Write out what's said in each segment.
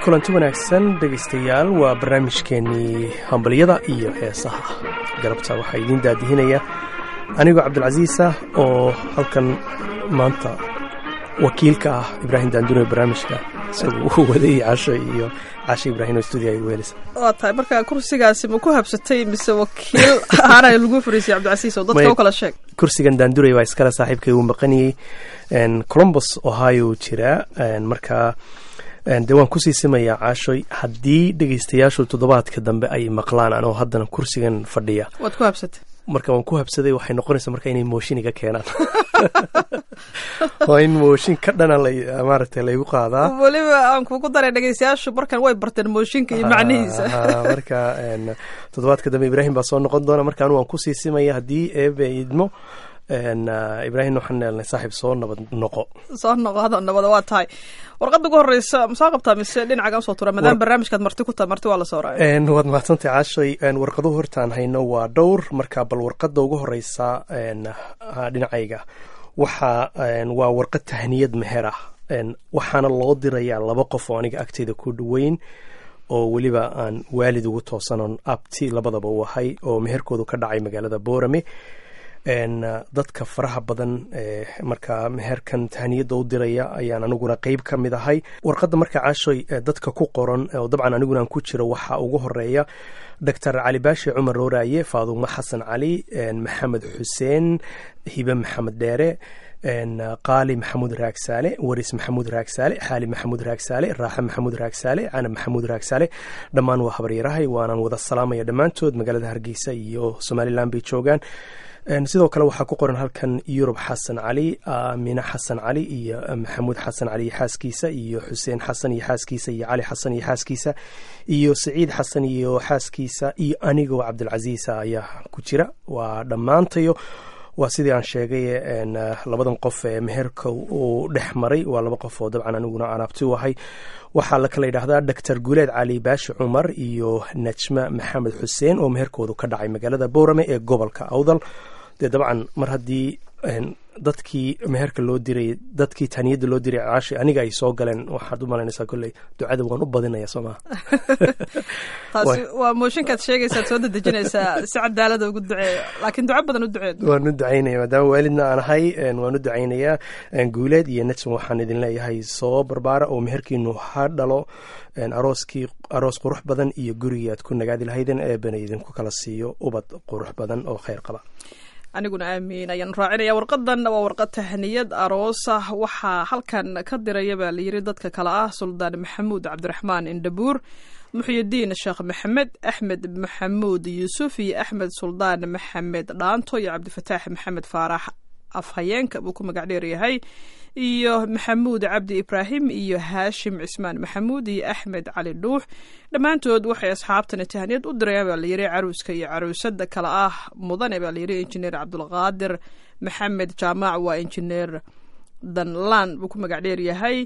kulanti wanaagsan dhegaystayaal waa barnaamijkeenii hambalyada iyo heesaha galabta waxaa idiin daadihinaya anigoo cabdilcasiisa oo halkan maanta wakiilka ah ibraahim daandure barnaamijka isagu uu waday casho iyo casho ibraahim oo stuudiga igu helisa waa tahay marka kursigaasi ma ku habsatay mise wakiil ahaana lagu fariisay cabdicasiis oo dadka u kala sheeg kursigan daandurey waa iskale saaxiibkay uu maqanayey colombos ohio jira markaa de waan kusii simayaa caashoy haddii dhegaystayaashu toddobaadka dambe ay maqlaan anoo haddana kursigan fadhiya waad ku habsatay marka waan ku habsaday waxay noqonaysaa marka inay mooshin iga keenaan waa in mooshin ka dhana maaragtay laygu qaadaa weliba aan kugu daray dhegaystayaashu markan way barteen mooshinka iyo macnihiisa marka toddobaadka dambe ibraahim baa soo noqon doona marka anu waan kusii simaya haddii eebe idmo ibraahim waxaan neelnay saaxiib soo nabad noqo soo noqo hada nabada waa tahay warqadda ugu horeysa masoo qabtaa mise dhinacaga usoo tura maadaama barnaamijkaad marti ku tahay marti waa la soo raacay waad mahadsantay caashay warqaduhu hortaan hayno waa dhowr marka bal warqadda ugu horeysa dhinacayga waxa waa warqad tahniyad meher ah waxaana loo dirayaa laba qof oo aniga agteyda ku dhoweyn oo weliba aan waalid ugu toosanon abti labadaba u ahay oo meherkoodu ka dhacay magaalada boorame dadka faraha badan ee markaa meherkan tahniyadda u diraya ayaan aniguna qeyb ka mid ahay warqadda marka caashoy dadka ku qoran oo dabcan aniguna aan ku jiro waxaa ugu horeeya doctor cali baashi cumar rooraaye faadumo xasan cali maxamed xuseen hibe maxamed dheere qaali maxamuud raagsaale waris maxamuud raagsaale xaali maxamuud raagsaale raaxe maxamuud raagsaale canab maxamuud raagsaale dhammaan waa habaryarahay waanaan wada salaamaya dhammaantood magaalada hargeysa iyo somalilan bay joogaan sidoo kale waxaa ku qoran halkan yurub xasan cali aamine xasan cali iyo maxamuud xasan cali iyo xaaskiisa iyo xuseen xasan iyo xaaskiisa iyo cali xasan iyo xaaskiisa iyo saciid xasan iyo xaaskiisa iyo anigoo cabdilcasiisa ayaa ku jira waa dhammaantayo waa sidii aan sheegay labadan qof ee meherka uu dhex maray waa laba qof oo dabcan aniguna anaabti u ahay waxaa la kala yidhaahdaa doctor guuleed cali baashi cumar iyo najma maxamed xuseen oo meherkoodu ka dhacay magaalada boorame ee gobolka awdal dee dabcan mar haddii dadkii meherka loo diray dadkii taaniyadda loo diray caashi aniga ay soo galeen waxaad u malaynaysaa kolley ducada waan u badinaya soo maha taasi waa mooshinkaad sheegaysaad soo dedejinaysaa si cadaalada ugu duceeyo laakiin duco badan u duceed waan u ducaynaya maadaama waalidna aan ahay waan u ducaynayaa guuleed iyo najm waxaan idin leeyahay soo barbaara oo meherkiinu ha dhalo arooskii aroos qurux badan iyo gurigii aad ku nagaadi lahaydeen eebana idinku kala siiyo ubad qurux badan oo kheyr qaba aniguna aamiin ayaan raacinaya warqadan waa warqad tahniyad aroosa waxaa halkan ka diraya baa layiri dadka kale ah suldaan maxamuud cabdiraxmaan indhabuur muxyidiin sheekh maxamed axmed maxamuud yuusuf iyo axmed suldaan maxamed dhaanto iyo cabdifataax maxamed faarax afhayeenka buu ku magac dheeryahay iyo maxamuud cabdi ibraahim iyo haashim cismaan maxamuud iyo axmed cali dhuux dhammaantood waxay asxaabtani tahniyad u dirayaan baa layiri caruuska iyo caruusada kale ah mudane baa layiri injineer cabdulqaadir maxamed jaamac waa injineer danlaan buu ku magac dheeryahay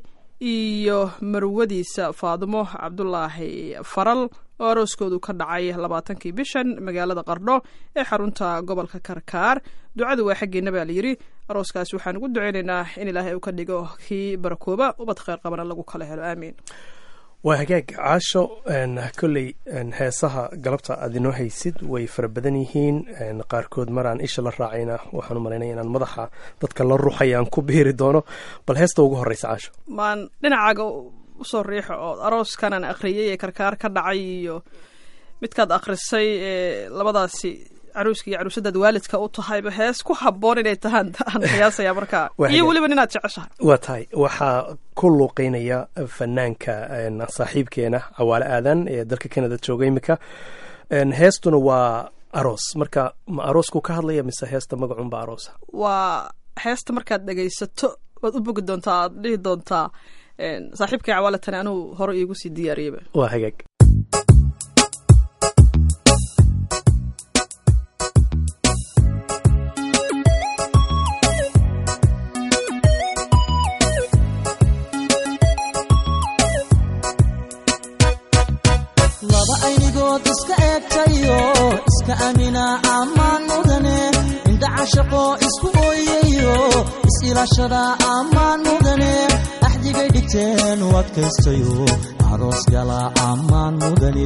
iyo marwadiisa faadumo cabdulaahi faral oo arooskoodu ka dhacay labaatankii bishan magaalada qardho ee xarunta gobolka karkaar ducadu waa xaggeena baa layiri arooskaas waxaan ugu duceynaynaa in ilaahay uu ka dhigo kii barakooba ubad kheyr qabana lagu kala helo aamiin waa hagaag caasho kolley heesaha galabta aad inoo haysid way fara badan yihiin qaarkood maraan isha la raacayna waxaan u malaynaya inaan madaxa dadka la ruuxaya aan ku biiri doono bal heesta ugu horeysa caasho maan dhinacaaga usoo riixo oo arooskanaan akhriyay ee karkaar ka dhacay iyo midkaad akhrisay ee labadaasi caruuska iyo caruusadaad waalidka u tahayba hees ku haboon inay tahaan aan qiyaasaya markaa iyo weliba ninaad jeceshahay waa tahay waxaa ku luuqeynaya fanaanka saaxiibkeena cawaale aadan ee dalka canada jooga imika heestuna waa aroos marka ma aroosku ka hadlaya mise heesta magacunba aroosa waa heesta markaad dhegaysato waad u bogi doontaa aad dhihi doontaa saaxiibkay cawaale tani anuu hore iigu sii diyaariyaba waa hagaag laba aynigood iska eegtayo iska amina ammaan mudane indha cashaqoo isku ooyayo is-ilaashada ammaan mudane axdigay dhig dhigteen u adkaystayo aroos galaa ammaan mudane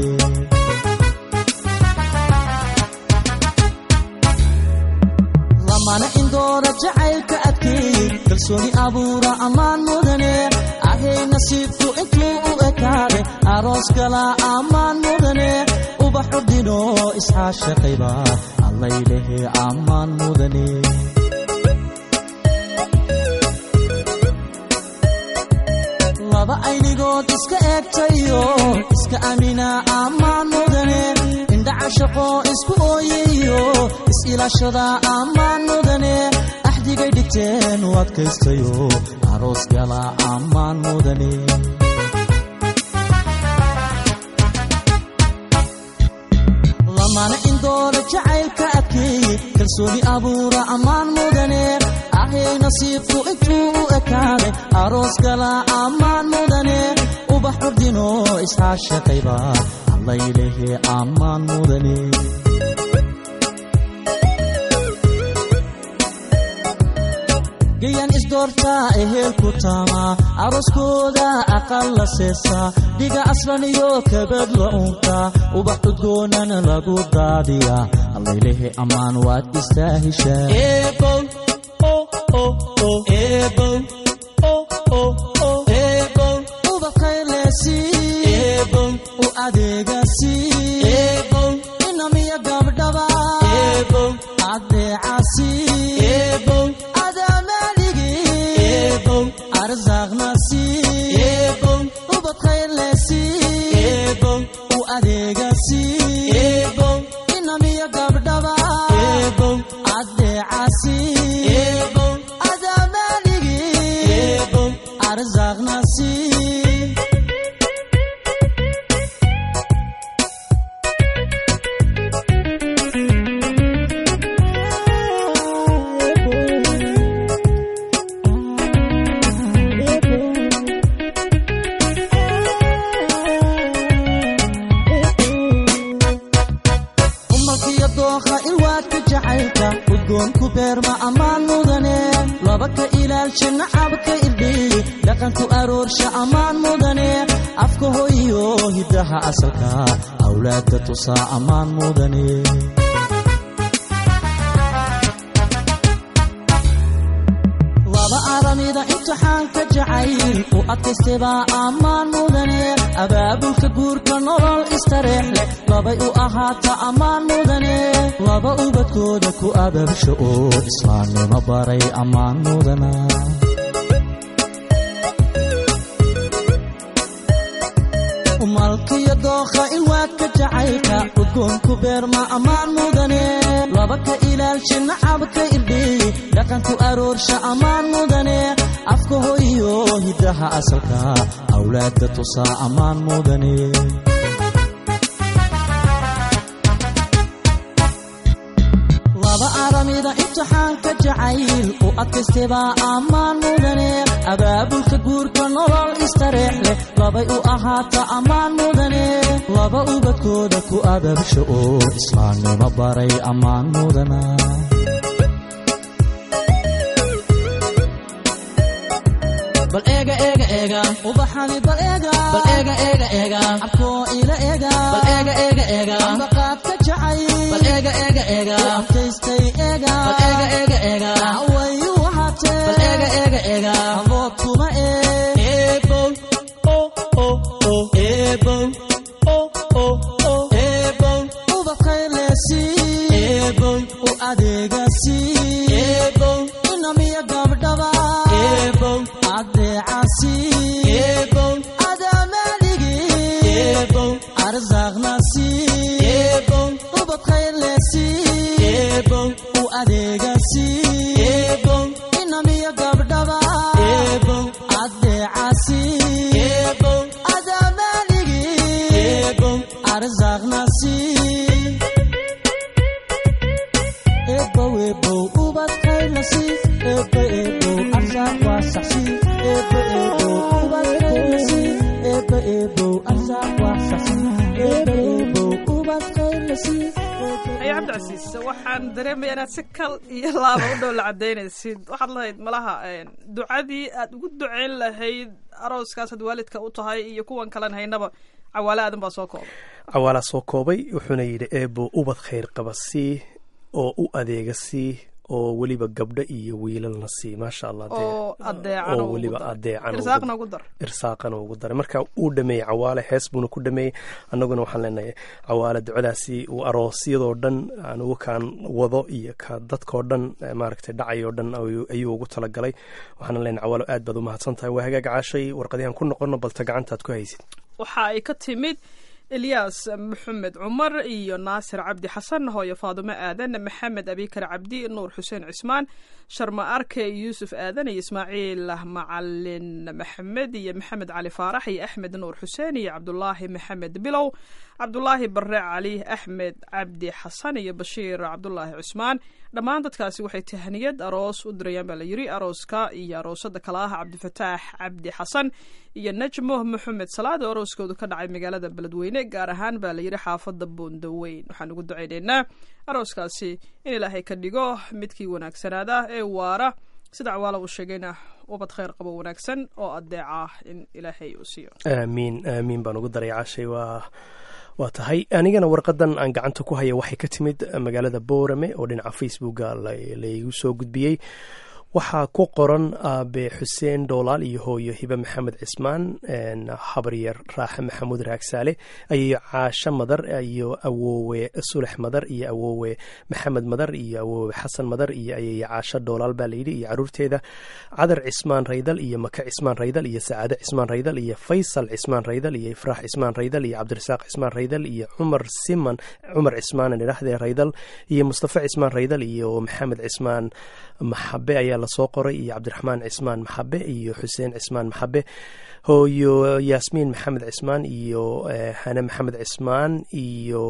lamana indoora jacaylka adkeeyey kalsooni abuura ammaan mudane ahay nasiibku intuu u ekaade aroos galaa ammaan mudane ubaxu dhino isxaashaqayba allaylehe ammaan mudane laba aynigood iska eegtayo iska amina ammaan mudane indhaca shaqo isku ooyayo is-ilaashada ammaan mudane axdigay dhigteen u adkaystayo aroos gala ammaan mudane lamana indoora jacaylka adkeeye kalsooni abuura ammaan mudane ahay nasiibku intuu u ekaade aroos gala ammaan mudane ubax urdino isxaashaqayba allaylehe ammaan mudane gayan isdoortaa ehelku taamaa arooskooda aqal la seesaa dhiga aslan iyo kabad la unkaa ubax udgoonana lagu daadiyaa allaylehe ammaan waad istaahishaa ubaqaylesi u adeegasi inamiya gabdhaba adeecasi adamaligi arzaaqnasi ubadkhaylesi u adeegasi inamiya gabdhaba adeecasi adamaligi arzaaqnasi umalkiyo dookha ilwaadka jacaylka udgoonku beerma ammaan mudane laba ka ilaalsha nacabka irdhiyi dhaqanku aroorsha ammaan mudane afka hoyo hiddaha asalka awlaadda tusaa ammaan mudane laba aramida imtixaanka jacayl u adkaystebaa ammaan mudane abaabulka guurka nolol istareex leh labay u ahaata ammaan mudane laba ubadkooda ku abaabsha oo islaamnimo baray ammaan mudana umalkiyo dookha ilwaadka jacaylka udgoonku beerma ammaan mudane laba ka ilaalsha nacabka irdhiyi dhaqanku aroorsha ammaan mudane afka hoyo hiddaha asalka awlaadda tusaa ammaan mudane laba aramida imtixaanka jacayl u adkaystebaa ammaan mudane abaabulka guurka nolol istareex leh labay u ahaata ammaan mudane laba ubadkooda ku abaabsha oo islaamnimo baray ammaan mudana bal eega eega eega ubaxani bal eega bal eega eega eega abkoo ila eega bal eega eega eega ambaqaadka jacay bal eega eega eega abkaystay eega bal eega eega eega awayu wahatee bal eega eega eega abood kuma ee eebow oh oh oh eebow oh oh oh eebow ubaqaylesi eebow u adeegasi eebow inamiya gabdhaba eebow adeecasi eebow adamaligi eebow arzaaqnasi eebow ubadkhaylesi eebow u adeegasi eebow inamiya gabdhaba eebow adeecasi eebow adamaligi eebow arzaaqnasi ebow ebow ubadkaylasi ebo ebow arsaaq waasaxsi ebo ebow ubadkaylasi ebo ebow arsaaq waasaxsi ebo ebow ubadkaylasi haye cabdi cabdicasiis waxaan dareemaya inaad si kal iyo laaba u dhow la cadaynaysid waxaad lahayd malaha ducadii aad ugu duceyn lahayd arooskaas had waalidka u tahay iyo kuwan kalen haynaba cawaale aadan baa soo koobay cawaalaa soo koobay wuxuuna yidhi eebo ubad khayr qaba sii oo u adeega sii oo weliba gabdho iyo wiilalna sii maasha allah dee oo adeecan oo weliba adeecan irsaaqna ugu dar irsaaqana ugu daray marka uu dhameeyey cawaale hees buuna ku dhameeyey annaguna waxaan leenahay cawaale ducadaasi uu aroosyadoo dhan anugu kaan wado iyo ka dadkoo dhan maaragtay dhacayoo dhan ayuu ugu talagalay waxaana leenahay cawaalo aad baad u mahadsan tahay waa hagaag caashay warqadihan ku noqono balta gacantaad ku haysid waxa ay ka timid elyaas maxamed cumar iyo naasir cabdi xasan hooyo faadumo aadan maxamed abikar cabdi nuur xuseen cismaan sharma arke yuusuf aadan iyo ismaaciil macalin maxamed iyo maxamed cali faarax iyo axmed nuur xuseen iyo cabdulaahi maxamed bilow cabdulaahi bare cali axmed cabdi xasan iyo bashiir cabdulaahi cusmaan dhammaan dadkaasi waxay tahaniyad aroos u dirayaan baa la yiri arooska iyo aroosada kale ah cabdifataax cabdi xasan iyo najmo maxamed salaad oo arooskoodu ka dhacay magaalada beledweyne gaar ahaan baa la yiri xaafada boondaweyn waxaan ugu ducaynaynaa arooskaasi in ilaahay ka dhigo midkii wanaagsanaada ee waara sida cawaala uu sheegayna ubad khayr qabo wanaagsan oo adeeca in ilaahay uu siiyo aamiin aamiin baan ugu daray caashay waa waa tahay anigana warqadan aan gacanta ku haya waxay ka timid magaalada boorame oo dhinaca facebooka laygu soo gudbiyey waxaa ku qoran aabe xuseen doolaal iyo hooyo hibe maxamed cismaan habaryar raaxe maxamuud raagsaale ayayo caasho madar iyo awoowe sulex madar iyo awoowe maxamed madar iyo awoowe xasan madar iyo ayayo caasho doolaal baa layidhi iyo caruurteeda cadar cismaan raydal iyo maka cismaan raydal iyo sacaade cismaan raydal iyo faysal cismaan raydal iyo ifraax cismaan raydal iyo cabdirasaaq cismaan raydal iyo cumar siman cumar cismaan idhahdee raydal iyo mustafa cismaan raydal iyo maxamed cismaan maxabe ayaa lasoo qoray iyo cabdiraxmaan cismaan maxabe iyo xuseen cismaan maxabe hooyo yaasmiin maxamed cismaan iyo hane maxamed cismaan iyo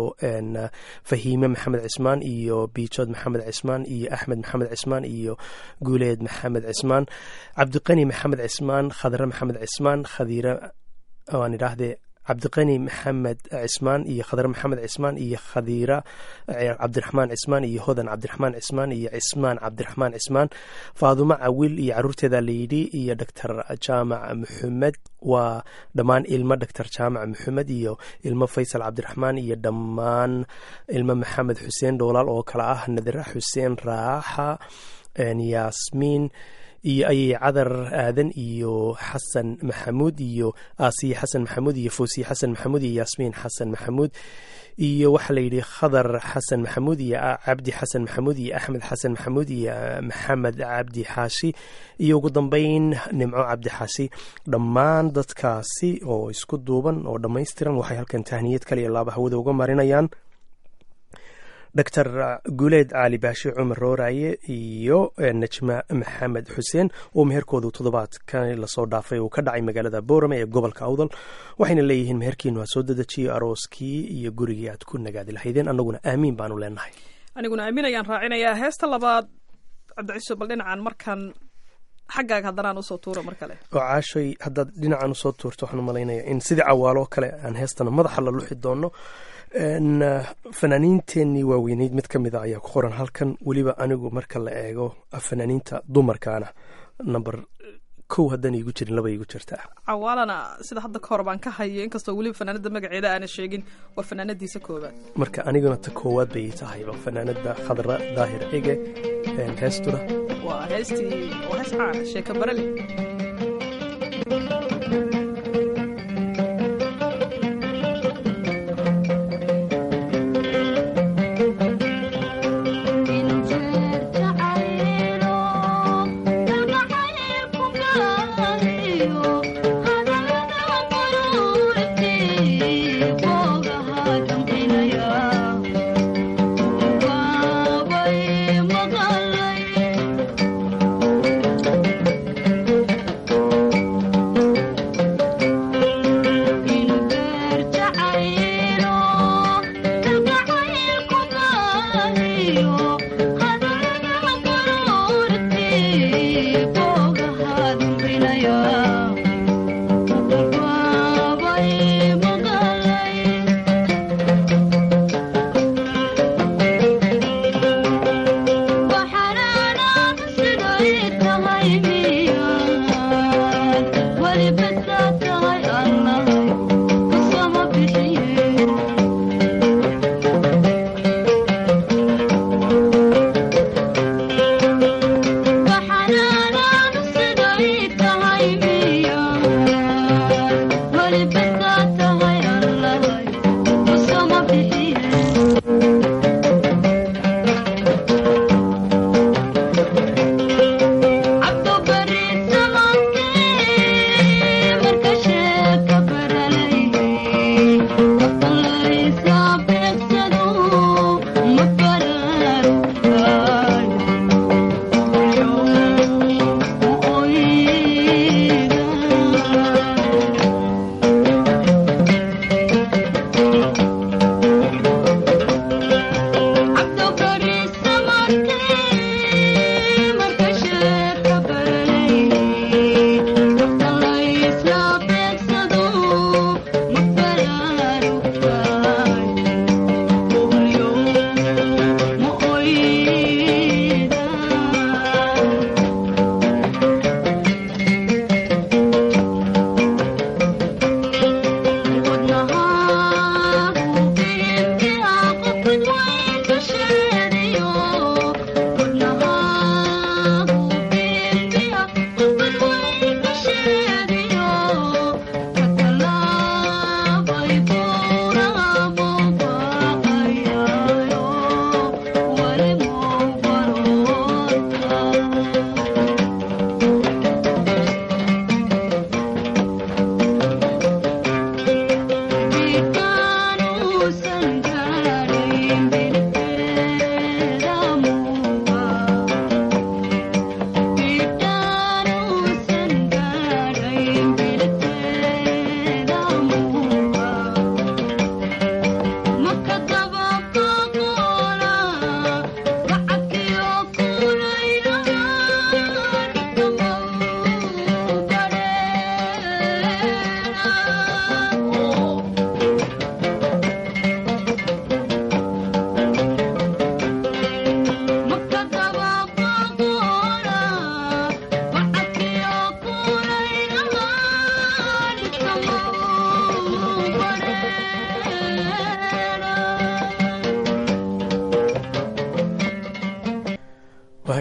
fahiime maxamed cismaan iyo biijood maxamed cismaan iyo axmed maxamed cismaan iyo guuleed maxamed cismaan cabdiqani maxamed cismaan khadre maxamed cismaan khadiire waan idhaahdee cabdiqani maxamed cismaan iyo khadre maxamed cismaan iyo khadiira cabdiraxmaan cismaan iyo hodan cabdiraxmaan cismaan iyo cismaan cabdiraxmaan cismaan faadumo cawil iyo caruurteeda layidhi iyo doctor jaamac maxamed waa dhammaan ilmo doctor jaamac maxamed iyo ilmo faysal cabdiraxmaan iyo dhammaan ilmo maxamed xuseen dhoolaal oo kale ah nadira xuseen raaxa yaasmiin iyo ayay cadar aadan iyo xasan maxamuud iyo aasiye xasan maxamuud iyo foosiye xasan maxamuud iyo yaasmiin xasan maxamuud iyo waxaa layidhi khadar xasan maxamuud iyo cabdi xasan maxamuud iyo axmed xasan maxamuud iyo maxamed cabdi xaashi iyo ugu dambeyn nimco cabdi xaashi dhammaan dadkaasi oo isku duuban oo dhammaystiran waxay halkan tahniyad kaliya laaba hawada uga marinayaan doctor guuleed cali baashi cumar rooraaye iyo najma maxamed xuseen oo meherkoodu toddobaadkan lasoo dhaafay uu ka dhacay magaalada boorame ee gobolka awdal waxayna leeyihiin meherkiinu ha soo dedejiyo arooskii iyo gurigii aad ku nagaadi lahaydeen annaguna aamiin baanu leenahay aniguna aamin ayaan raacinayaa heesta labaad cabdiciso bal dhinacan markan xaggaaga haddanaan usoo tuuro mar kale oo caashoy haddaad dhinacan usoo tuurto waxaan u malaynayaa in sidii cawaaloo kale aan heestana madaxa la luxi doono fanaaniinteenii waaweyneyd mid ka mid a ayaa ku qoran halkan weliba anigu marka la eego fanaaniinta dumarkaana number kow haddaan iigu jirin laba iigu jirtaa cawaalana sida hadda ka hor baan ka hayo inkastoo weliba fanaanada magaceeda aana sheegin waa fanaanadiisa koobaad marka aniguna ta koowaad bay tahayba fanaanada khadra daahir ege heestuna waa heestii waa hees caana sheeka barale Thank you.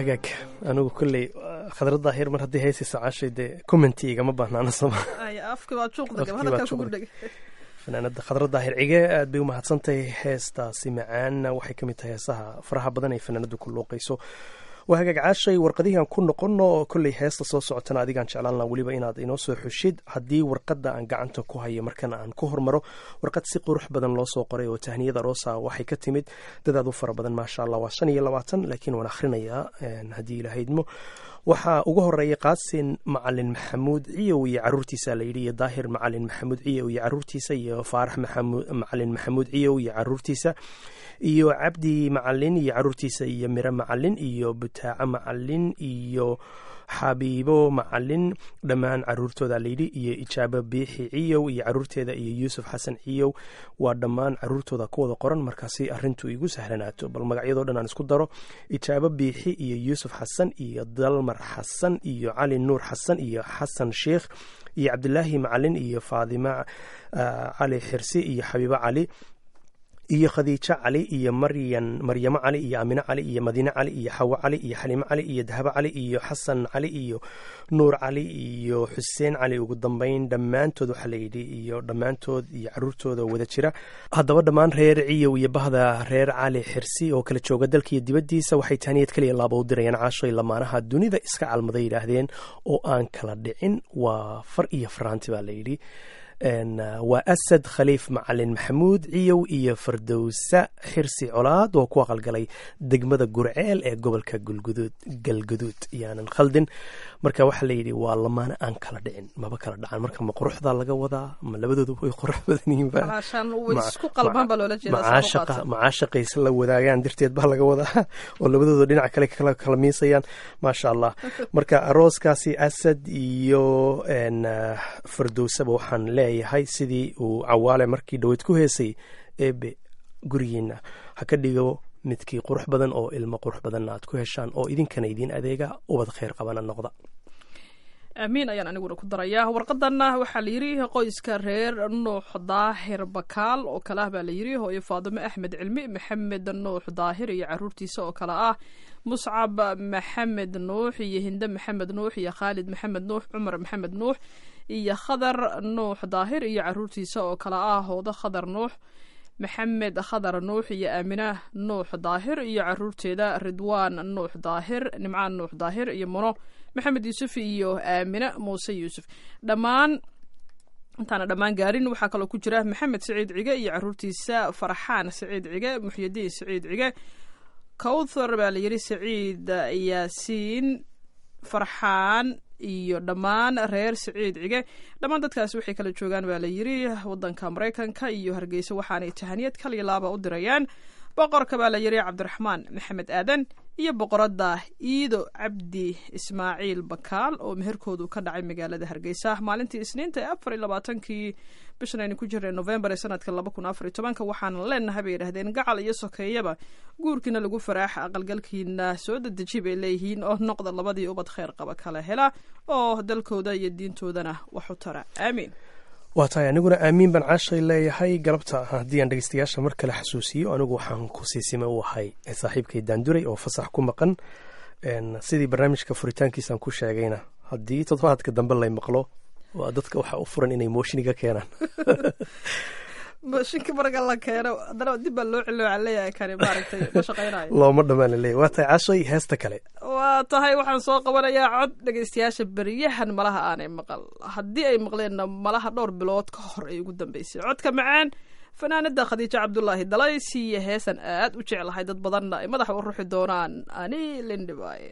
hagaag anigu kolley khadrad daahir mar haddii heesayso caashay dee commenti igama baahnaana soma afki baa juuqda Afkii baa hadalkaa juuqda. kugu dhegay fanaanada khadra daahir cige aad bay u mahadsantahay heestaasi macaan waxay ka mid tahay heesaha faraha badan ay fanaanadu ku luuqayso waa hagaag caashay warqadihii aan ku noqono oo kolley heesta soo socotana adigaan jeclaan laha weliba inaad inoo soo xushid haddii warqadda aan gacanta ku hayo markana aan ku hormaro warqad si qurux badan loo soo qoray oo tahniyada roosa waxay ka timid dadaad u fara badan maasha allah waa shan iyo labaatan laakiin waan akhrinayaa een, haddii ilahaydmo waxaa ugu horeeya qaasin macalin maxamuud ciyow iyo caruurtiisa layidhi iyo daahir macalin maxamuud ciyow iyo caruurtiisa iyo faarax maxamuud- macalin maxamuud ciyow iyo caruurtiisa iyo cabdi macalin iyo caruurtiisa iyo miro macalin iyo butaaco macalin iyo xabiibo macalin dhammaan caruurtooda layidhi iyo ijaabo biixi ciyow iyo caruurteeda iyo yuusuf xasan ciyow waa dhammaan caruurtooda ku wada qoran markaasi arintu igu sahlanaato bal magacyadoo dhan aan isku daro ijaabo biixi iyo yuusuf xasan iyo dalmar xasan iyo cali nuur xasan iyo xasan sheikh iyo cabdilaahi macalin iyo faadima ah, cali xirsi iyo xabiibo cali iyo khadiijo cali iyo maryan maryamo cali iyo amine cali iyo madiine cali iyo xawo cali iyo xaliimo cali iyo dahabo cali iyo xasan cali iyo nuur cali iyo xuseen cali ugu dambeyn dhammaantood waxaa layidhi iyo dhammaantood iyo caruurtooda wada jira haddaba dhammaan reer ciyow iyo bahda reer cali xirsi oo kala jooga dalka iyo dibaddiisa waxay tahniyad kaliya laaba u dirayaan caashay lamaanaha dunida iska calmaday yidhaahdeen oo aan kala dhicin waa far iyo faraanti baa layidhi Een, uh, waa asad khaliif macalin maxamuud ciyow iyo fardowsa xirsi colaad oo ku aqalgalay degmada gurceel ee gobolka gulguduud galguduud yaanan khaldin marka waxaa layidhi waa lamaane aan kala dhicin maba kala dhacan marka ma quruxdaa laga wadaa ma labadoodu way qurux badan yihiinba alaashaan way Ma- isku qalbaan baa loola jeedaa macaashaqa macaashaqays la wadaagaan darteed baa laga wadaa oo labadooda dhinac kale kala kala miisayaan maasha allah marka arooskaasi asad iyo een, ah, fardowsaba waxaan leeyahay sidii uu cawaale markii dhaweyd ku heesay eebe gurigiina ha ka dhigo midkii qurux badan oo ilmo qurux badanna aad ku heshaan oo idinkana idiin adeega ubad khayr qabana noqda aamiin ayaan aniguna ku darayaa warqadanna waxaa la yidhi qoyska reer nuux daahir bakaal oo kale ah baa la yidhi hooyo faadimo axmed cilmi maxamed nuux daahir iyo caruurtiisa oo kale ah muscab maxamed nuux iyo hinde maxamed nuux iyo khaalid maxamed nuux cumar maxamed nuux iyo khadar nuux daahir iyo caruurtiisa oo kale ah hoodo khadar nuux maxamed khadar nuux iyo aamina nuux daahir iyo caruurteeda ridwaan nuux daahir nimcaan nuux daahir iyo muno maxamed yuusuf iyo aamina muuse yuusuf dhammaan intaana dhammaan gaarin waxaa kaloo ku jira maxamed siciid cige iyo caruurtiisa farxaan siciid cige muxyidiin siciid cige kowthar baa la yidhi siciid yaasiin farxaan iyo dhammaan reer siciid cige dhammaan dadkaasi waxay kala joogaan baa la yidhi wadanka maraykanka iyo hargeysa waxaanay tahaniyad kaliya laaba u dirayaan boqorka baa la yidhi cabdiraxmaan maxamed aadan iyo boqoradda iido cabdi ismaaciil bakaal oo meherkoodu ka dhacay magaalada hargeysa maalintii isniinta ee afar iyo labaatankii bishan aynu ku jirnay novembar ee sanadka laba kun afar iyo tobanka waxaana leenahay bay yidhahdeen gacal iyo sokeeyaba guurkiina lagu faraax aqalgalkiina soo dedeji bay leeyihiin oo noqda labadii ubad kheyr qaba kala hela oo dalkooda iyo diintoodana wax u tara aamiin waa tahay aniguna aamiin baan caashay leeyahay galabta haddii aan dhegeystayaasha mar kale xasuusiyo anigu waxaan ku siisime u ahay saaxiibkay daanduray oo fasax ku maqan Een, sidii barnaamijka furitaankiisaan ku sheegayna haddii toddobaadka dambe lay maqlo waa dadka waxaa u furan inay moshiniga keenaan mashinka marka la keeno haddana dib baa loo celiyo waxaa leeyahay kani maaragtay ma shaqaynayo looma dhammaan laleeyahy waa tahay caashay heesta kale waa tahay waxaan soo qabanayaa cod dhegaystayaasha beryahan malaha aanay maqal haddii ay maqleenna malaha dhowr bilood ka hor ay ugu dambeysay codka macaan fanaanada khadiijo cabdulaahi dalays iyo heesan aad u jeclahay dad badanna ay madaxa u ruxi doonaan ani lindhibaaye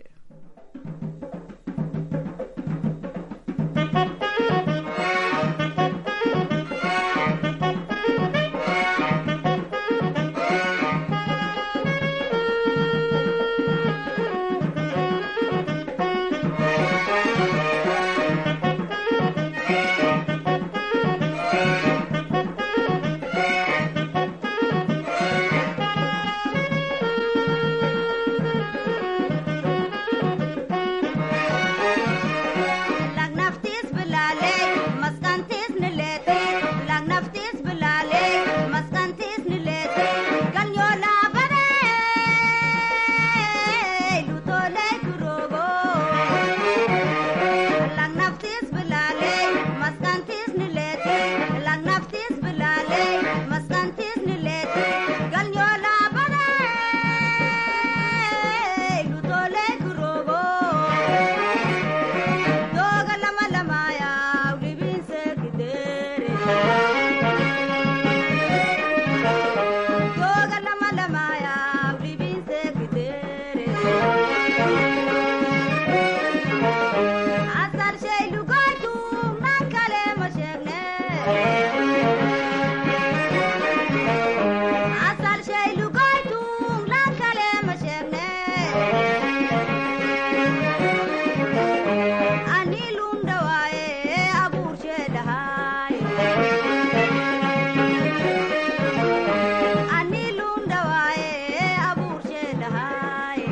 Thank asal shay lugoytung lan kale ma sheegne ani lunda waaye abuur sheedhahay ani lunda waaye abuur sheedhahay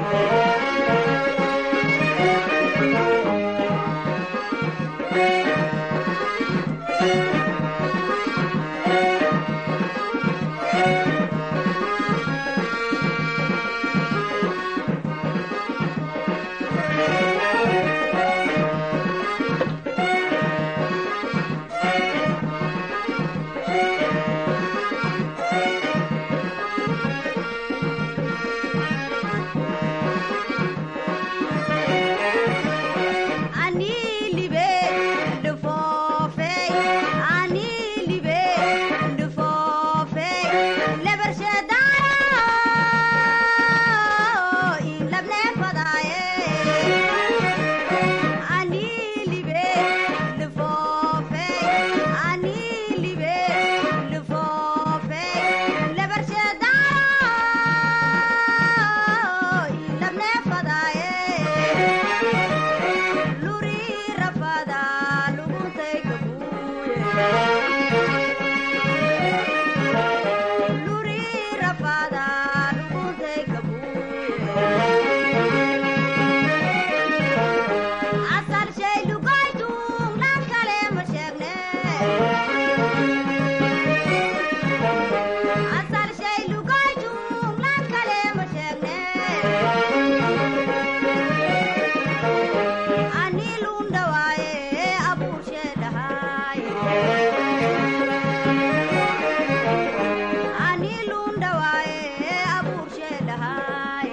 ani libe dhufoofe ani libe dhufoofe lebarshedaaro ilabne fadaaye ani libe dhufoofe ani libe dhufoofe lebarshedaaro ilabne fadaaye luri rafada luguntay kabuye luri rafada luguntay kabuye asal shay lugaytung lan kale ma sheegne asal shay lugaytung lan kale ma sheegne ani lunda waaye abuur sheedhahay ani lunda waaye abuur sheedhahay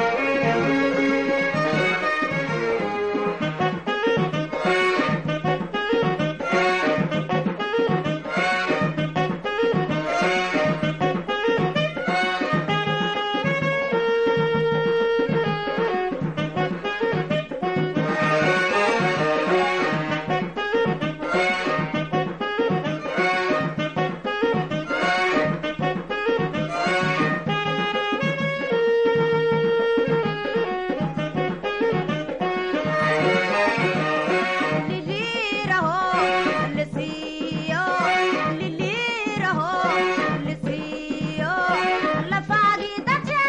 liliraho lisiyo liliraho lisiyo lafaagi dace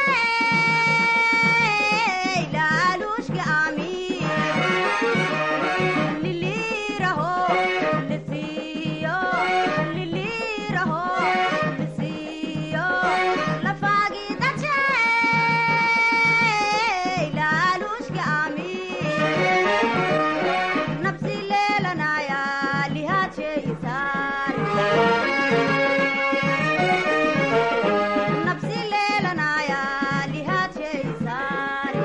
laaluushka ami liliraho lisiyo liliraho lisiyo lafaagi dace laaluushka ami nafsi leelanaya lihaadsheyisaan nafsi leelanaya lihaadsheyisaan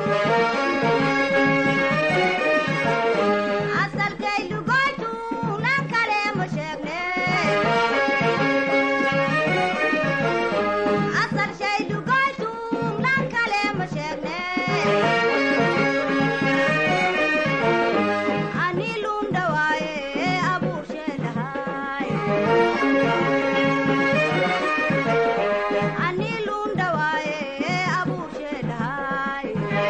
asalkay lugoytu lan kale ma sheegne asal shay lugoytu lan kale ma sheegne ani lunda waaye abuur sheedhahay ani lunda waaye abuur sheedhahay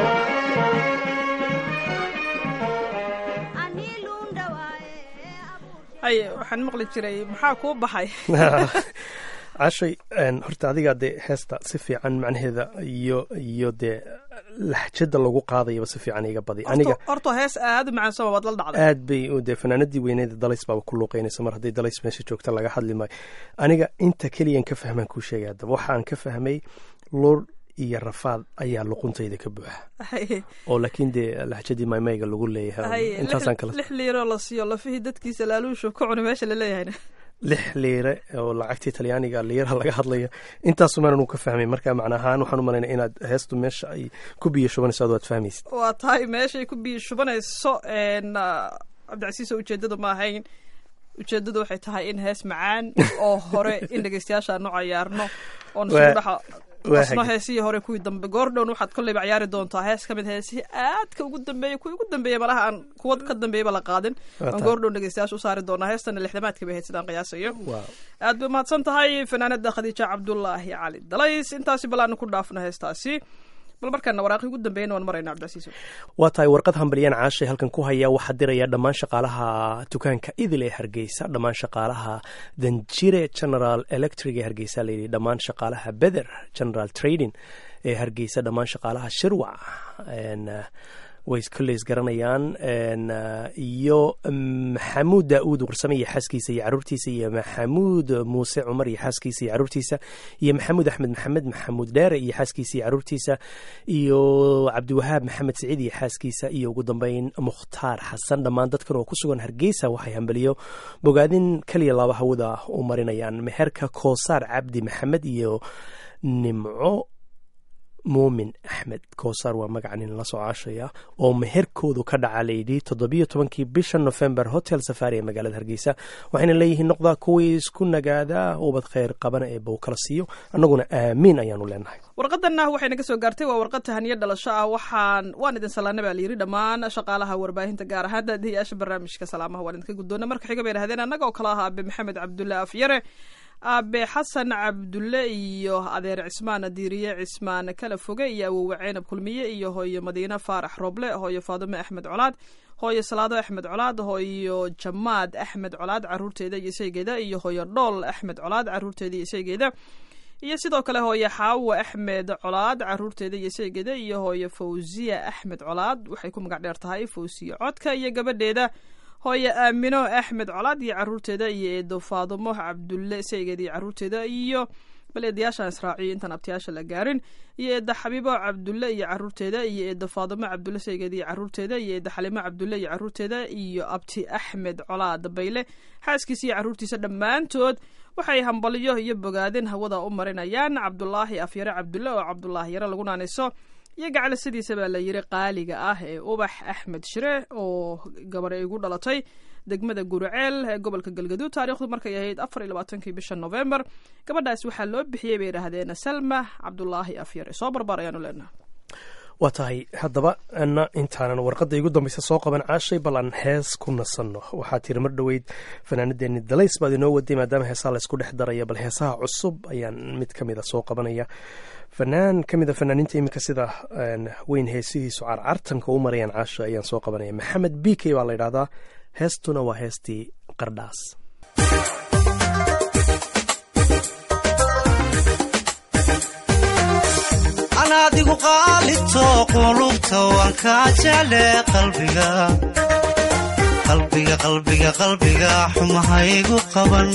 ani lunda waaye abuur haye waxaan maqli jiray maxaa kuu baxay cashay horta adigaa dee heesta si fiican macnaheeda iyo iyo dee laxjada lagu qaadayaba si fiican iga badi aniga Horta- horta hees aad u macaan sama waad la dhacday aad bay u dee fanaanadii weyneeda dalays baaba ku luuqeynaysa mar hadday dalays meesha joogta laga hadli maayo aniga inta keliyan ka fahmaan kuu sheegay haddaba waxaan ka fahmay lur iyo rafaad ayaa luquntayda ka buuxa Haye, oo laakiin dee laxjadii maymayga lagu leeyahay haye, intaasaan lix- kala lix liiroo la siiyo lafihii dadkiisa laaluushu ka cuni meesha la leeyahayna lix liire oo lacagtii talyaaniga liiraha laga hadlaya intaasumaan anu ka fahmay marka macna ahaan waxaan u malaynaya inaad heestu meesha ay ku biyo shubanayso ad waad fahmaysid waa tahay meeshay ku biyo shubanayso n cabdicasiiso ujeedadu ma ahayn ujeedadu waxay tahay in hees macaan oo hore in dhegeystayaasha aanu cayaarno oon Waa- isugu dhexa Waa asno hagaag. heesihii hore kuwii dambe goordhown waxaad kolleyba ciyaari doontaa hees ka mid heesihii aadka ugu dambeeyey kuwii ugu dambeeyey malaha aan kuwa ka dambeeyaba la qaadin Waa aan tahay. goordhown dhegeystayaasha u saari doonaa heestana lixdamaadka bay ahayd sidaan qiyaasayo Waa. aad bay mahadsan tahay fanaanada khadiija cabdulaahi cali dalays intaasi bal aanu ku dhaafno heestaasi bal markaana waraaqii ugu dambeeyana waan marayna cabdicasiis waa tahay warqad hambalyaan caashay halkan ku haya waxaa diraya dhammaan shaqaalaha dukaanka idil ee hargeysa dhammaan shaqaalaha danjire general electric ee hargeysa layidhi dhammaan shaqaalaha beder general trading ee hargeysa dhammaan shaqaalaha shirwac En, eh, way kolleys garanayaan En, eh, iyo maxamuud daauud warsame iyo xaaskiisa iyo caruurtiisa iyo maxamuud muuse cumar iyo xaaskiisa iyo caruurtiisa iyo maxamuud axmed maxamed maxamuud dheere iyo xaaskiisa iyo caruurtiisa iyo cabdiwahaab maxamed siciid iyo xaaskiisa iyo ugu dambeyn mukhtaar xasan dhammaan dadkan oo ku sugan hargeysa waxay hambaliyo bogaadin keliya laba hawada u marinayaan meherka koosaar cabdi maxamed iyo nimco muumin axmed koosaar waa magaca nin la soo caashaya oo meherkoodu ka dhaca layidhi toddobiyo tobankii bisha nofembar hotel safari ee magaalada hargeysa waxayna leeyihiin noqdaa kuwii isku nagaadaa ubad kheyr qabana ee bow kala siiyo annaguna aamiin ayaanu leenahay warqadanna waxayna ka soo gaartay waa warqad tahaniyo dhalasho ah waxaan waan idin salaana baa layidhi dhammaan shaqaalaha warbaahinta gaar ahaan daadihiyaasha barnaamijka salaamaha waan idinka guddoona marka xiga bay idhahdeen annaga oo kale ah aabe maxamed cabdulle afyare aabe xasan cabdulle iyo adeer cismaan diiriye cismaan kala foge iyo awowe ceynab kulmiye iyo hooyo madiine faarax roble hooyo faadume axmed colaad hooyo salaado axmed colaad hooyo jamaad axmed colaad caruurteeda iyo isaygeeda iyo hooyo dhool axmed colaad caruurteeda iyo isaygeeda iyo sidoo kale hooyo xaawa axmed colaad caruurteeda iyo seegeeda iyo hooyo fawsiya axmed colaad waxay ku magac dheer tahay fawsiya codka iyo gabadheeda hooyo aamino axmed colaad iyo caruurteeda iyo eedo faadumo cabdulle seegeeda iyo caruurteeda iyo bal eedayaashaan israaciyo intaan abtiyaasha la gaarin iyo eeda xabiibo cabdulle iyo caruurteeda iyo eedo faadumo cabdulle seegeeda iyo caruurteeda iyo eeda xalimo cabdulle iyo caruurteeda iyo abti axmed colaad bayle xaaskiisa iyo caruurtiisa dhammaantood waxay hambaliyo iyo bogaadin hawada u marinayaan cabdulaahi afyare cabdulle oo cabdulaahi yare lagu naanayso iyo gacale sidiisa baa la yiri qaaliga ah ee ubax axmed shire oo gabar igu dhalatay degmada guriceel ee gobolka galgaduud taariikhdu markay ahayd afar iyo labaatankii bisha novembar gabadhaas waxaa loo bixiyey bay idhaahdeen salma cabdulaahi afyare soo barbaar ayaanu leenaha waa tahay haddaba ana intaanan warqadda igu dambaysa soo qaban caashay bal aan hees ku nasanno waxaa tiri mar dhoweyd fanaanadeeni dalays baad inoo waday maadaama heesaha laysku dhex daraya bal heesaha cusub ayaan mid ka mida soo qabanaya fanaan ka mida fanaaniinta iminka sida weyn heesihiisu carcartanka u marayaan caasha ayaan soo qabanaya maxamed b k baa la yidhahdaa heestuna waa heestii qardhaas anaadigu qaalito qulubta waan kaa jecle qalbiga qalbiga qalbiga qalbiga xumahaygu qaban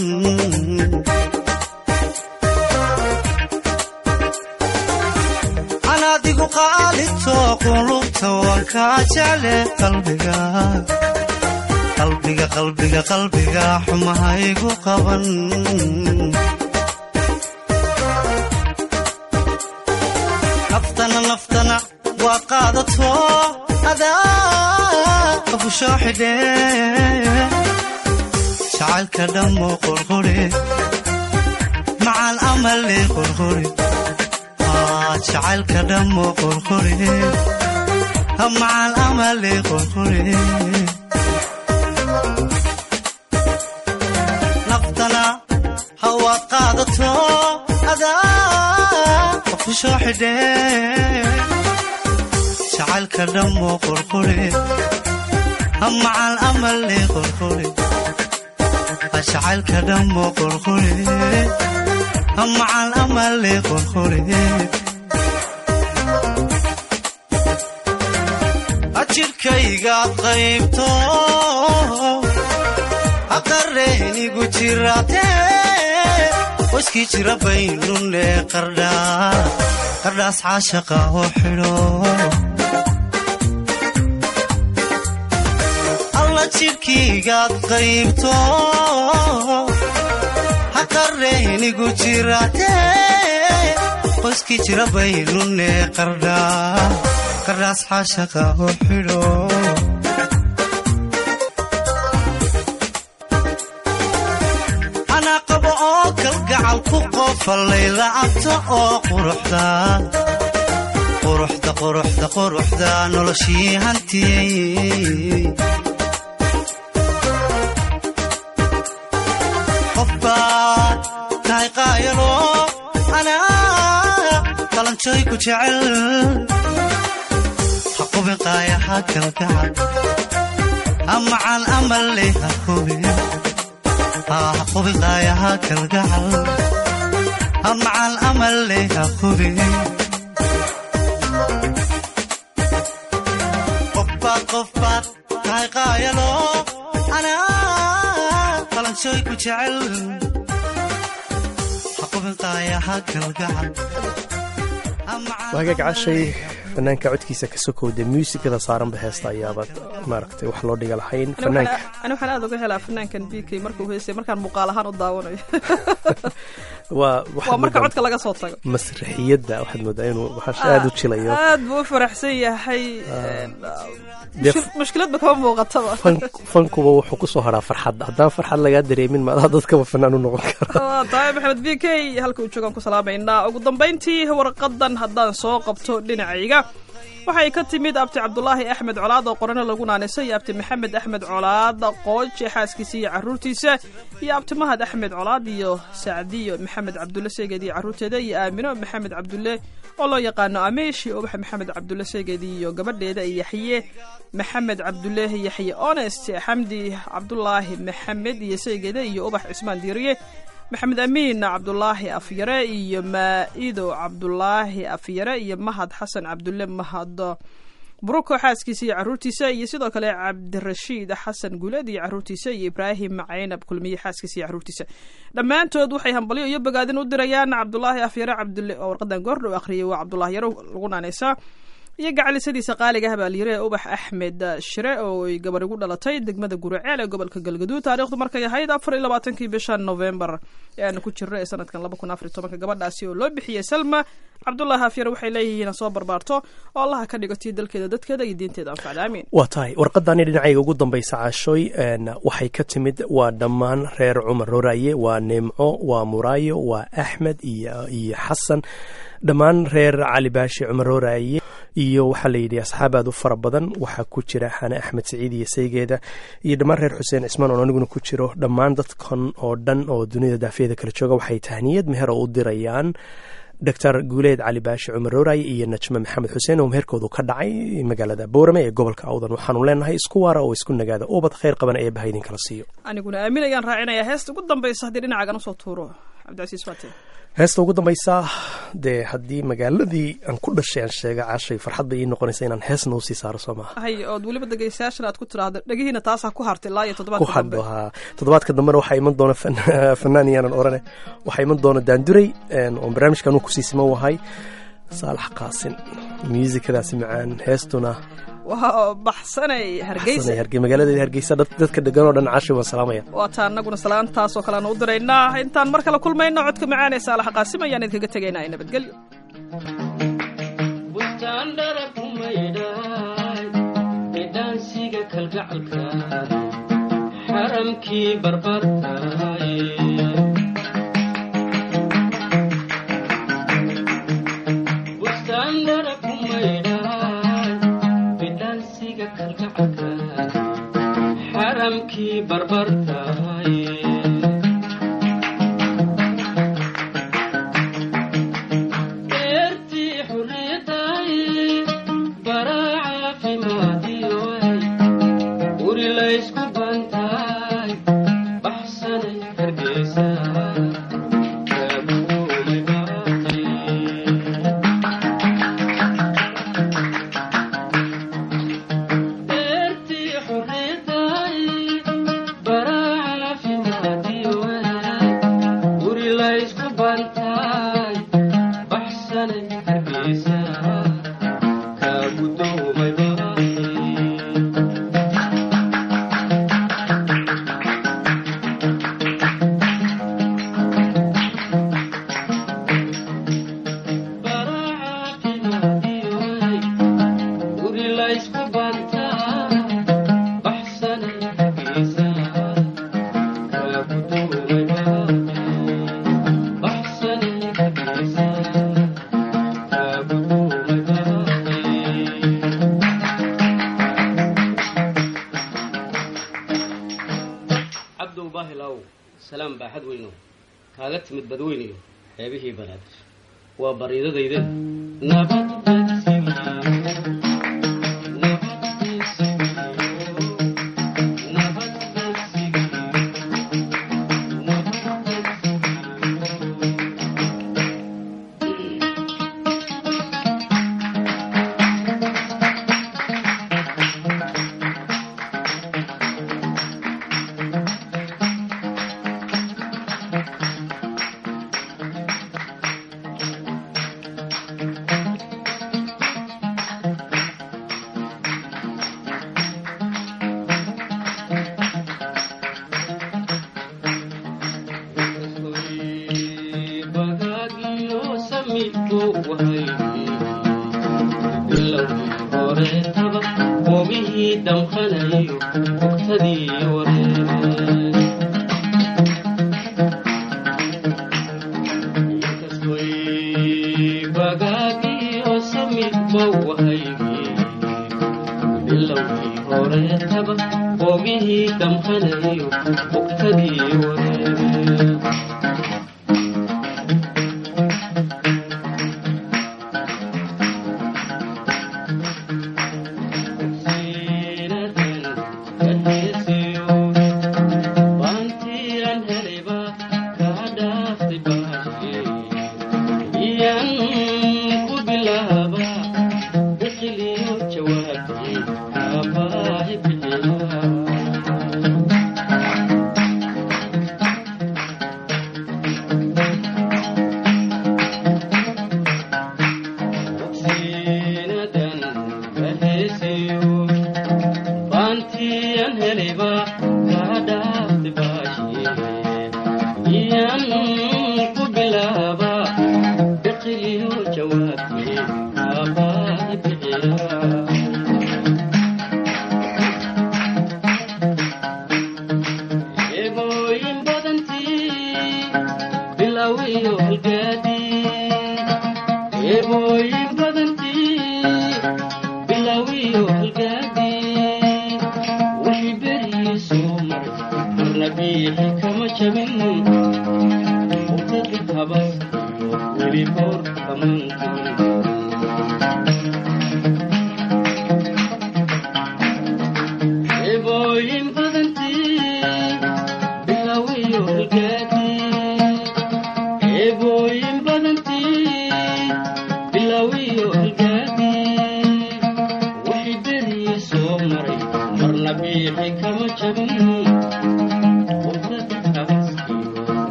anaadigu qaalito qulubta waan kaa jecle qalbiga qalbiga qalbiga qalbiga xumahaygu qaban naftana naftana waa qaadato adaa qabusho xidhe jacaylka dhammo qorqore macaan amale qorqore jacaylka dhammo qorqore macaan amale qorqore naftana hawaad qaadato adaa qabusho xidhe jacaylka dhammo qorqore macaan amale qorqore jacaylka dhammo qorqore macaan amale qorqore ajirkaygaad qaybto aqareynigu jirate waskii jira baynune qardhaas caashaqa oo xidho alla jidhkiigaad qaybto haqareynigu jirate qoyskii jira baynune qardhaas caashaqa oo xidho anaa qabo oo kalga gacal ku qofallay lacabta oo quruxda quruxda quruxda quruxda noloshii hantiyey qof baad tahay qaayalo anaa qalanjooy ku jecel ha qubin qaayaha kalgacal amacan amalle ha qubin ha qubin qaayaha kalgacal amacan amalle ha qubin qofbaad qofbaad tahay qaayalo anaa qalanjooy ku jecel ha qubin qaayaha kalgacal waagaag cashay fanaanka codkiisa ka sokowda muusikada saaranba heesta ayaaba maaragtay wax loo dhiga lahayn fanaanka ani waxaan aad uga helaa fanaankan b k markuu heysay markaan muuqaal ahaan u daawanayo waa waa marka codka laga soo tago masraxiyadda waxaad moodaa inuu waxaash aada u jilayo aad buu u faraxsan yahay dee mushkil- mushkiladba kama muuqataba fan- fankuba wuxuu kusoo haraa farxadda haddaan farxad lagaa dareemin maadaa dadkaba fanaan u noqon kara waa tahay maxamed b k halka uu joogaan ku salaamaynaa ugu dambayntii warqadan haddaan soo qabto dhinacayga waxay ka timid abti cabdulaahi axmed colaad oo qorano lagu naanisay iyo abti maxamed axmed colaad qooje xaaskiisa iyo caruurtiisa iyo abti mahad axmed colaad iyo sacdiyo maxamed cabdulle seegeed iyo caruurteeda iyo aamino maxamed cabdulle oo loo yaqaano ameesh iyo ubax maxamed cabdulle seegeed iyo gabadheeda iyo yaxye maxamed cabdulle yaxye honest xamdi cabdulaahi maxamed iyo seegeeda iyo ubax cismaan diiriye maxamed amiin cabdulaahi afyare iyo maa'ido cabdulaahi afyare iyo mahad xasan cabdulle mahad buruko xaaskiisa iyo caruurtiisa iyo sidoo kale cabdirashiid xasan guuleed iyo caruurtiisa iyo ibraahim caynab kulmiye xaaskiisa iyo caruurtiisa dhammaantood waxay hambalyo iyo bogaadin u dirayaan cabdulaahi afyare cabdulle oo warqadan goordhow akhriyay waa cabdulaahi yaro lagu naanaysaa iyo gacalisadiisa qaaliga habaalyire ee ubax axmed shire oo ay gabar igu dhalatay degmada guriceel ee gobolka galgaduud taariikhdu markay ahayd afar iyo labaatankii bisha novembar ee aanu ku jirno ee sanadkan laba kun afar iyo tobanka gabadhaasi oo loo bixiyey salma cabdulaahi afyare waxay leeyihiin soo barbaarto oo allaha ka dhigo tii dalkeeda dadkeeda iyo diinteeda anfacda aamiin waa tahay warqadani dhinacayga ugu dambaysa caashooy een, waxay ka timid waa dhammaan reer cumar roraaye waa neemco waa muraayo waa axmed iyo iyo xasan dhammaan reer cali baashi cumar roraaye iyo waxaa la yidhi asxaab aad u fara badan waxaa ku jira xane axmed siciid iyo saygeeda iyo dhammaan reer xuseen cismaan oo aniguna ku jiro dhammaan dadkan oo dhan oo dunida daafiyada kala jooga waxay tahniyad meher oo u dirayaan doctor guuleed cali baashi cumar rooraye iyo najme maxamed xuseen oo meherkoodu ka dhacay magaalada boorame ee gobolka awdan waxaanu leenahay isku waara oo isku nagaada ubad khayr qaban ee baha idin kala siiyo aniguna aamin ayaan raacinayaa heesta ugu dambaysa haddii dhinacaagan usoo tuuro cabdicasiis faate heesta ugu dambaysa dee haddii magaaladii aan ku dhashay aan sheega caashay farxad bay ii noqonaysa inaan heesna usii saaro soo maaha hay ood weliba dhegeystayaashan aad ku tiraahdo dhegihiina taasaa ku hartay ilaa iyo ku toddobaadka dambe hadho haa toddobaadka dambena waxaa iman doona fan- fanaan iyaanan orane waxaa iman doona daanduray een, oon barnaamijkan uu kusii siman wahay saalax qaasin muusikadaasi macaan heestuna waa baxsanay hargeysa Xasanay Hargey- magaaladeeda hargeysa dad- dadka degan oo dhan caashay waan salaamaya waa taa annaguna salaantaasoo kaleanu u diraynaa intaan mar kale kulmayno codka macaan ee saalaxa qaasim ayaan idinkaga tegaynaa ee nabadgelyo bustaandhara ku maydhay eedhaansiga kalgacalka xaramkii barbartahay bustaandhara ku maydhay eedhaansiga kalgacalka xaramkii barbartahay eertii xurriyadday baraa caafimaadiyoay guri laysku bantaay baxsanay hargeysa kaabuumay baaqay eertii xurriyadday baraa caafimaadiyoay guri laysku bantaay baxsanay hargeysa kaagudoomay baaqay salaam baaxad weyno kaaga timid badweyniyo xeebihii banaadir waa bariidadayde nabad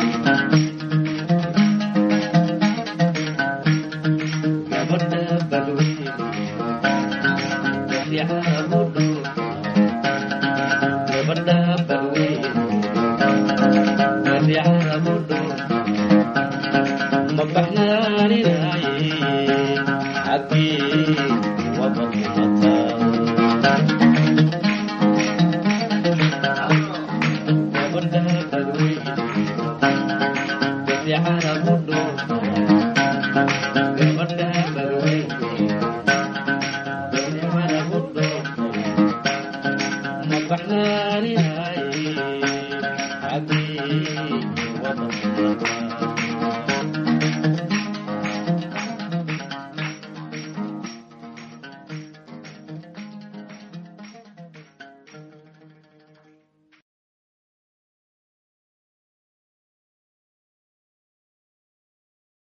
gabadha Yeah.